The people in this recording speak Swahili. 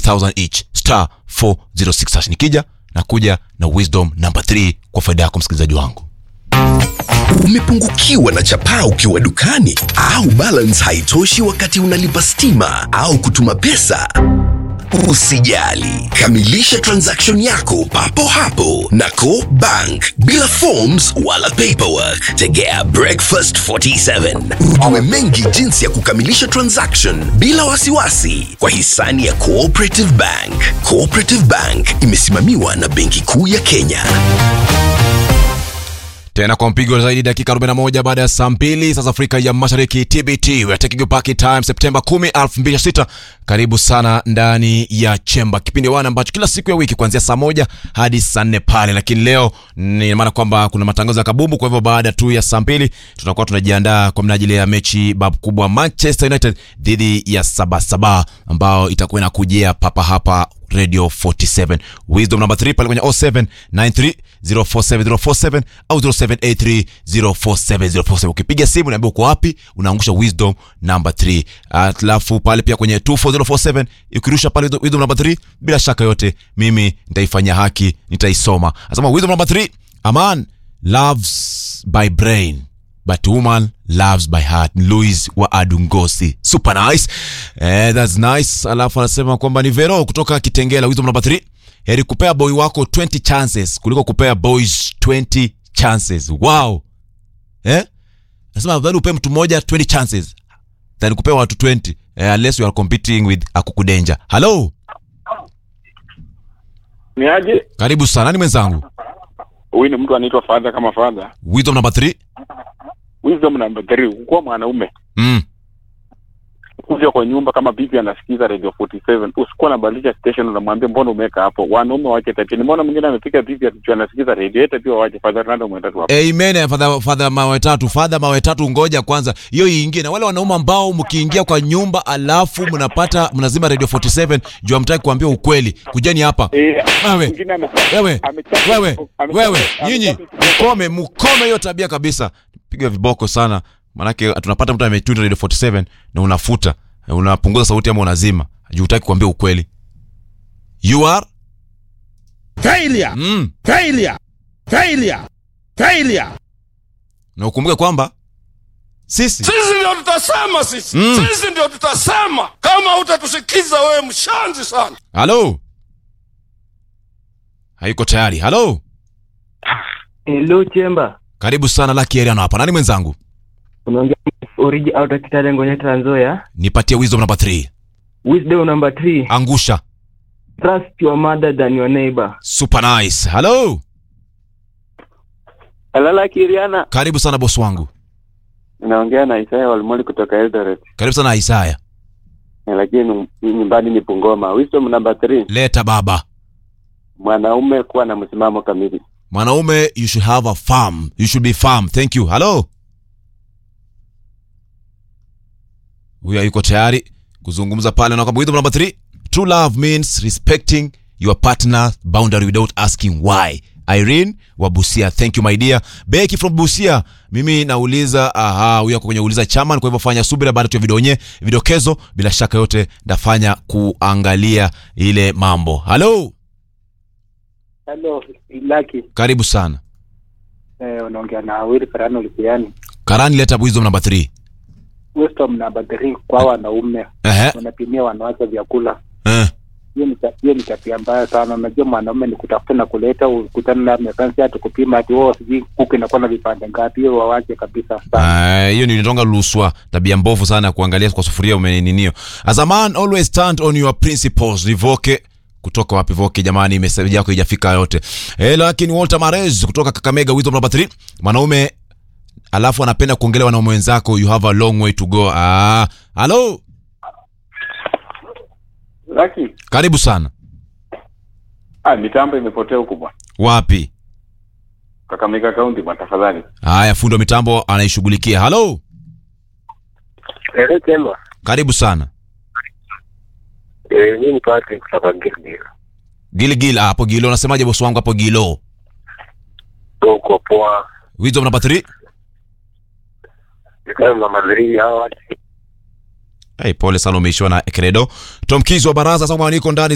20,000 each star 406 hash. Nikija na kuja na wisdom number 3 kwa faida yako msikilizaji wangu. Umepungukiwa na chapaa ukiwa dukani au balance haitoshi wakati unalipa stima au kutuma pesa? Usijali, kamilisha transaction yako papo hapo na Co Bank bila forms wala paperwork. Tegea Breakfast 47 ujue mengi jinsi ya kukamilisha transaction bila wasiwasi kwa hisani ya Cooperative Bank. Cooperative Bank imesimamiwa na Benki Kuu ya Kenya. tena kwa mpigo zaidi dakika 41 baada ya saa mbili sasa afrika ya mashariki tbt we are taking you back in time septemba 10 2006 karibu sana ndani ya chemba kipindi wana ambacho kila siku ya wiki kuanzia saa moja hadi saa nne pale lakini leo ni maana kwamba kuna matangazo ya kabumbu kwa hivyo baada tu ya saa mbili tunakuwa tunajiandaa kwa minajili ya mechi bab kubwa manchester united dhidi ya sabasaba ambao itakuwa inakujia papa hapa radio 47 wisdom number 3 pale kwenye 0793 047047 au 0783047047 ukipiga simu naambia uko wapi unaangusha wisdom number 3 alafu pale pia kwenye 24047 ukirusha pale wisdom number 3 bila shaka yote mimi nitaifanyia haki nitaisoma asema wisdom number 3 a man loves by brain but woman loves by heart louis wa adungosi super nice eh, that's nice alafu anasema kwamba ni vero kutoka kitengela wisdom number 3 heri kupea boy wako 20 chances kuliko kupea boys 20 chances wow eh? nasema afadhali upe mtu mmoja 20 chances than kupea watu 20 eh, unless you are competing with akukudenja halo ni aje karibu sana nani mwenzangu huyu ni mtu anaitwa fadha kama fadha wisdom number 3 wisdom number three kuwa mwanaume mm. kuja kwa nyumba kama bibi anasikiza radio 47 usikuwa nabadilisha station unamwambia mbona umeweka hapo wanaume wache tabia nimeona mwingine amefika bibi atu- anasikiza radio yete pia wache fadha Ronaldo mwendatu hapo amen fadha fadha mawe tatu fadha mawe tatu ngoja kwanza hiyo iingie na wale wanaume ambao mkiingia kwa nyumba alafu mnapata mnazima radio 47 juu amtaki kuambia ukweli kujeni hapa Eh, Wewe, mwingine ame- wewe amechapa- wewe amechapa- wewe amechapa- nyinyi mkome mkome hiyo tabia kabisa piga viboko sana manake tunapata mtu ametuna radio 47 na unafuta unapunguza sauti ama unazima juu utaki kuambia ukweli you are Failure! mm. Failure! Failure! Failure! na ukumbuke kwamba sisi Sisi ndio tutasema sisi. Mm. Sisi ndio tutasema kama utatusikiza wewe mshanzi sana. halo haiko tayari halo Hello Chemba, karibu sana laki eriano hapa nani mwenzangu unaongea origi out of Kitale Ngonya Trans Nzoia. nipatie wisdom number 3 Wisdom number three, angusha trust your mother than your neighbor. super nice halo alala kiriana karibu sana bosi wangu naongea na Isaya Walmoli kutoka Eldoret karibu sana isaya Eh, lakini nyumbani ni Bungoma wisdom number 3 leta baba mwanaume kuwa na msimamo kamili mwanaume you should have a farm you should be farm thank you halo huyo yuko tayari kuzungumza pale na kwamba wisdom number 3 true love means respecting your partner boundary without asking why irene wa busia thank you my dear beki from busia mimi nauliza aha huyo ako kwenye uliza chaman kwa hivyo fanya subira baada tu ya vidonye vidokezo bila shaka yote ndafanya kuangalia ile mambo halo Hello, Laki. karibu sana Eh, unaongea na Awili Karano Lipiani. karani leta wisdom number 3 Wisdom number 3 kwa wanaume ehe wanapimia wanawake vyakula. eh. Hiyo ni ta- hiyo ni tabia mbaya sana. Unajua mwanaume ni kutafuta na kuleta, ukutana na mekansi hata kupima ati wao sijui kuku inakuwa na vipande ngapi, hiyo wawache kabisa sana. Ah, hiyo ni nitonga luswa tabia mbovu sana ya kuangalia kwa sufuria umeninio as a man always stand on your principles nivoke kutoka wapi voke jamani meseji yako ijafika yote eh, lakini walter marez kutoka kakamega wisdom number 3 mwanaume alafu anapenda kuongelea wanaume wenzako you have a long way to go ah, halo Laki, karibu sana ah, mitambo imepotea huku bwana. wapi Kakamega County bwana, tafadhali. haya fundi wa mitambo anaishughulikia halo Eh, Chemba. karibu sana Eh, mimi ni Patrick kutoka Gilgil. gilgil ah, hapo gilo unasemaje bosi wangu hapo gilo Tuko poa. wisdom number 3 Nikawa na madhiri hawa Hey, pole sana umeishiwa na credo tom Kiz wa baraza sasa niko ndani